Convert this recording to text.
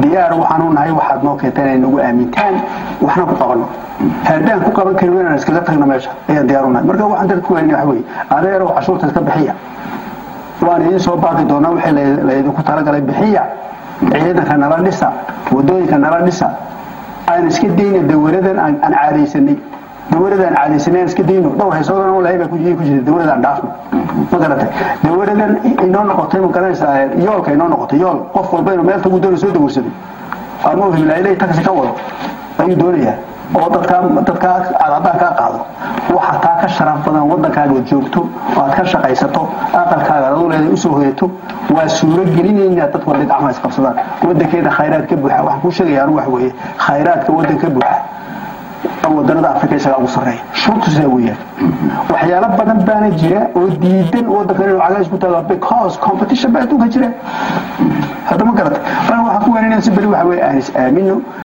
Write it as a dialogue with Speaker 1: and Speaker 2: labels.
Speaker 1: diyaar waxaan u nahay waxaad noo keentaan inay nagu aamintaan waxna ku qabanno haddaan ku qaban karin inaan iskaga tagno meesha ayaan diyaar u nahay marka waxaan dadka ku weyna waxa weeye adeerow cashuurta iska bixiya waan idiin soo baaqi doonaa wixii la- laydinku talagalay bixiya ciidanka nala dhisa wadooyinka nala dhisa aan iska dayna dawaradan aan aan caadaysanay dawladda aan caadaysanay aan iska dayno dhowr haysoodana oo lahay baa ku jiri ku jirta dawladda aan dhaafno ma garatay dawladdan inoo noqotay ma garanaysaa yoolka inoo noqotay yool qof walba inuu meel tagu doono soo dawursaday ama uu himlaayilay taxi ka wado ayuu doonayaa oo dadkaa dadkaa aad haddaan kaa qaado waxa taa ka sharaf badan waddankaaga joogto oo aad ka shaqaysato aqalkaaga aad u leedahay usoo hoyato waa suuro gelinaynaa dadku hadday gacmaha isqabsadaan waddankeeda khayraad ka buuxa waxaan kuu sheegaya anu wax weeye khayraadka waddan ka buuxa wadanada afrika isagaa ugu sarreeya shurtu sidaa weeyaan waxyaalo badan baana jira oo diidan waddankan inuu cagays ku taago because competition baa adduunka jira hadda ma garata waxaan ku weeninaa si beri waxa weeye aan is aamino